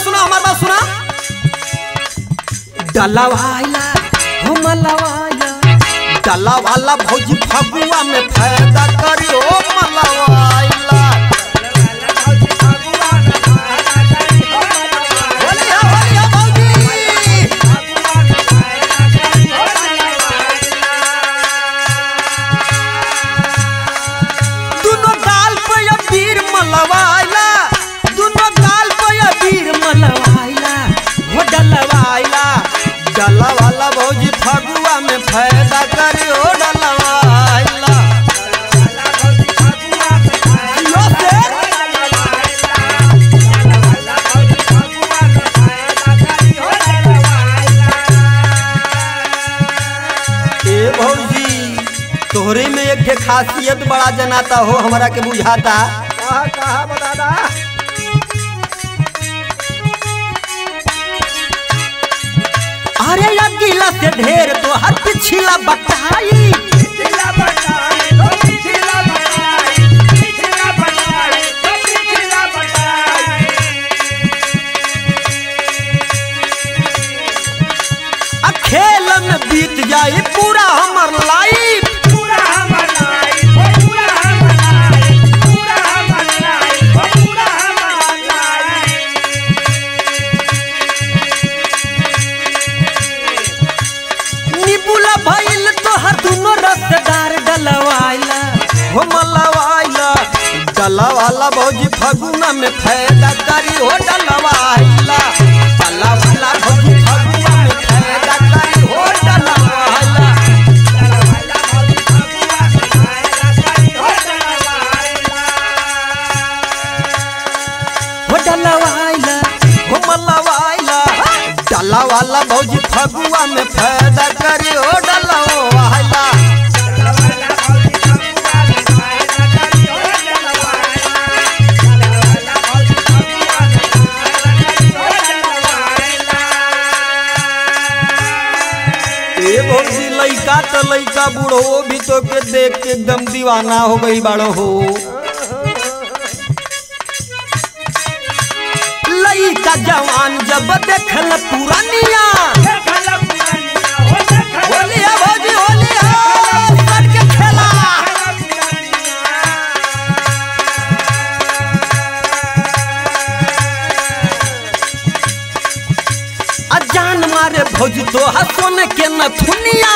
सुना हमार बात सुना डलवाइला हो मलवाइला डलवाला भौजी फगुआ में फायदा करी ओ मलवाइला बोलिया बोलिया भौजी दुनो गाल पे अबीर मलवाइला दुनो गाल पे अबीर मलवाइला हो डलवाइला डलवाला भौजी फगुआ में फायदा करी हो डलवाइला जियो से ए भौजी तोहरे में एक ठे खासियत बड़ा जनाता हो हमरा के बुझाता कहा कहा बता दा अरे अगीला से ढेर तो हर पिछला बटाई जिला बताई तो जिला बताई जिला बताई तो जिला बताई आ खेल में बीत जाए पूरा हमर लाइफ पूरा हमर लाई ओ पूरा हमर लाई पूरा हमर लाई ओ पूरा हमर लाई निबुला भइल तो हर दुनो रसदार डलवाइला हो मलवाइला डलवाला भौजी फगुना में फायदा करी हो डलवाइला डलवाला भौजी फगुना में फायदा करी हो डलवाइला वाला भौजी फगुआ आएला करी हो वाला हो डलवाइला हो मलवाइला डलवाला भौजी फगुआ में फायदा करी हो डलवाइला ए भौजी लइका त लइका बूढ़ो भी तो के देख के एकदम दीवाना हो गई बाड़ो हो लइका जवान जब देखल पुरानिया होलिया भौजी होलिया सट के खेला अजान मारे भौजी तो हसन के नथुनिया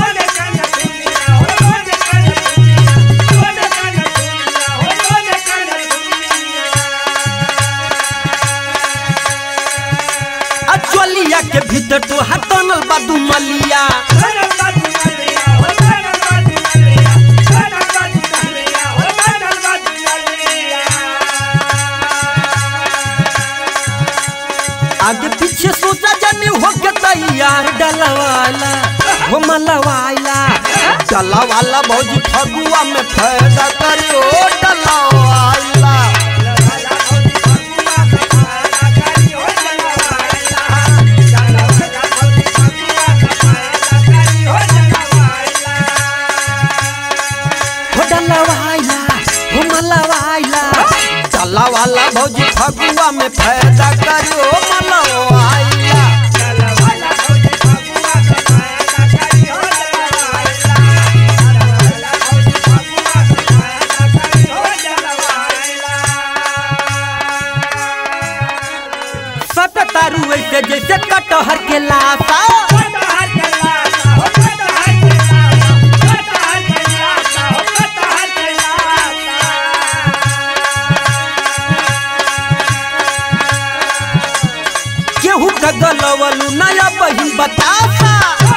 अचलिया के भीतर तो हटनल बादू मलिया आगे पीछे सोचा जानी हो के तैयार डलवाला हो मलवाला डलवाला भौजी फगुआ में फायदा करी ओ डलवाला हो डलवाला हो मलवाला डलवाला भौजी फगुआ में फायदा करी ओ मलवाला सट तारू ऐसे जैसे कटहर के लाशा केहू का गलवलू नया बहिन बतासा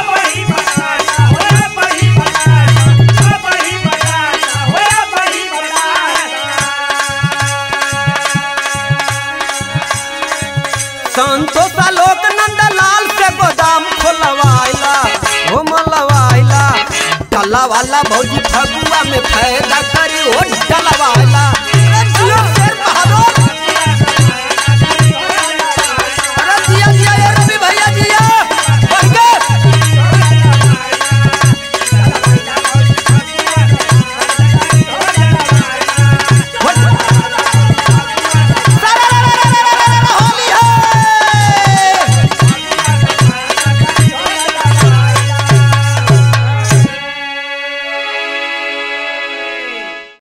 संतोषा लोक नंदलाल से गोदाम खोलवाइला हो मलवाइला डला वाला भौजी फगुआ में फायदा करी हो डलवाइला अरे जियो शेर बहादुर